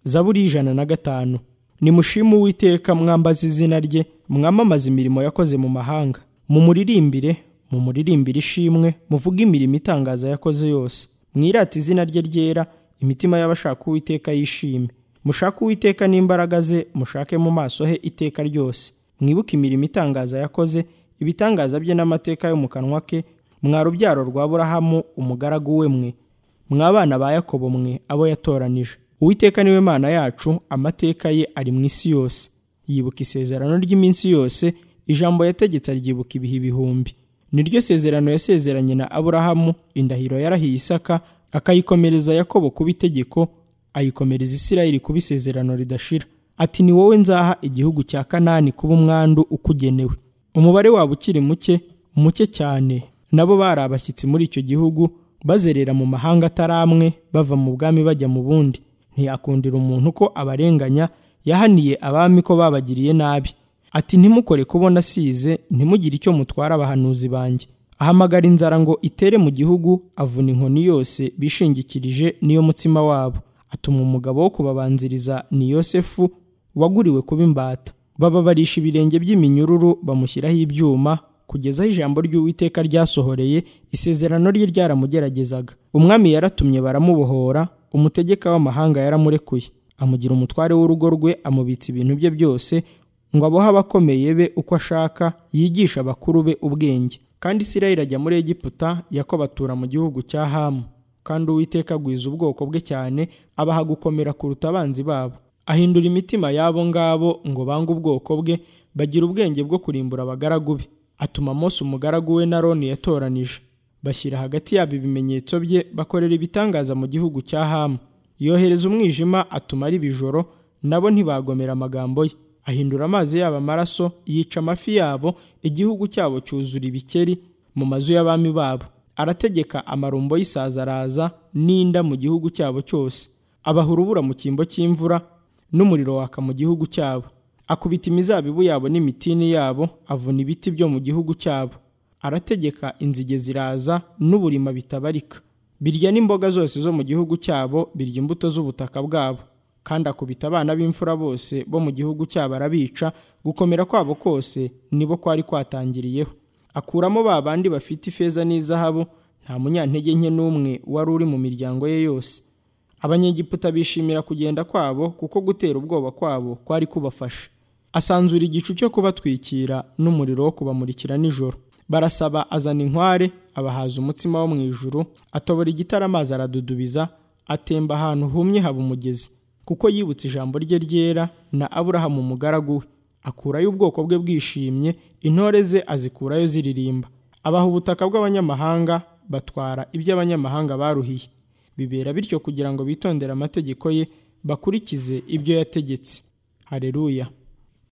zaburi y'ijana na gatanu nimushime uwiteka mwambaze izina rye mwamamaze imirimo yakoze mu mahanga mumuririmbire mumuririmbire ishimwe muvuge imirimo itangaza yakoze yose mwirate izina rye ryera imitima y'abashaka uwiteka yishime mushake uwiteka n'imbaraga ze mushake mu maso he iteka ryose mwibuke imirimo itangaza yakoze ibitangaza bye n'amateka yo mu kanwa ke mwa rubyaro rwa burahamu umugaragu we mwe mwabana ba yakobo mwe abo yatoranije uwiteka niwe mana yacu amateka ye ari mu isi yose yibuka isezerano ry'iminsi yose ijambo yategetse aryibuka ibihe ibihumbi niryo sezerano yasezeranye na aburahamu indahiro yarahiye isaka akayikomereza yakobo kuba itegeko ayikomereza isirayeli kuba isezerano ridashira ati ni wowe nzaha igihugu cya kanani kuba umwandu ukugenewe umubare wabo ukiri muke muke cyane nabo bari abashyitsi muri icyo gihugu bazerera mu mahanga atari amwe bava mu bwami bajya mu bundi ntiyakundira umuntu ko abarenganya yahaniye abami ko babagiriye nabi ati ntimukore kubona asize ntimugire icyo mutwara abahanuzi banjye ahamagara inzara ngo itere mu gihugu avuna inkoni yose bishingikirije niyo mutsima wabo atuma umugabo wo kubabanziriza ni yosefu waguriwe kuba imbata bababarisha ibirenge by'iminyururu bamushyiraho ibyuma kugeza aho ijambo ry'uwiteka ryasohoreye isezerano rye ryaramugeragezaga umwami yaratumye baramubohora umutegeka w'amahanga yaramurekuye amugira umutware w'urugo rwe amubitsa ibintu bye byose ngo abohe abakomeye be uko ashaka yigisha abakuru be ubwenge kandi isirayeli ajya muri egiputa yakobo atura mu gihugu cya hamu kandi uwiteka agwiza ubwoko bwe cyane abaha gukomera kuruta abanzi babo ahindura imitima y'abo ngabo ngo bange ubwoko bwe bagira ubwenge bwo kurimbura abagaragu be atuma Mose umugaragu we na Aroni yatoranije bashyira hagati yabo ibimenyetso bye bakorera ibitangaza mu gihugu cya hamu yohereza umwijima atuma ari bijoro nabo ntibagomera amagambo ye ahindura amazi yabo amaraso yica amafi yabo igihugu cyabo cyuzura ibikeri mu mazu y'abami babo arategeka amarumbo y'isaza araza n'inda mu gihugu cyabo cyose abaha urubura mu cyimbo cy'imvura n'umuriro waka mu gihugu cyabo akubita imizabibu yabo n'imitini yabo avuna ibiti byo mu gihugu cyabo arategeka inzige ziraza n'uburima bitabarika birya n'imboga zose zo mu gihugu cyabo birya imbuto z'ubutaka bwabo kandi akubita abana b'imfura bose bo mu gihugu cyabo arabica gukomera kwabo kose nibo kwari kwatangiriyeho akuramo ba bandi bafite ifeza n'izahabu nta munyantege nke n'umwe wari uri mu miryango ye yose abanyegiputa bishimira kugenda kwabo kuko gutera ubwoba kwabo kwari kubafasha asanzura igicu cyo kubatwikira n'umuriro wo kubamurikira nijoro barasaba azana inkware abahaza umutsima wo mu ijuru atobora igitare amazi aradudubiza atemba ahantu humye haba umugezi kuko yibutse ijambo rye ryera na aburahamu umugaragu we akurayo ubwoko bwe bwishimye intore ze azikurayo ziririmba abaha ubutaka bw'abanyamahanga batwara iby'abanyamahanga baruhiye bibera bityo kugira ngo bitondere amategeko ye bakurikize ibyo yategetse hareruya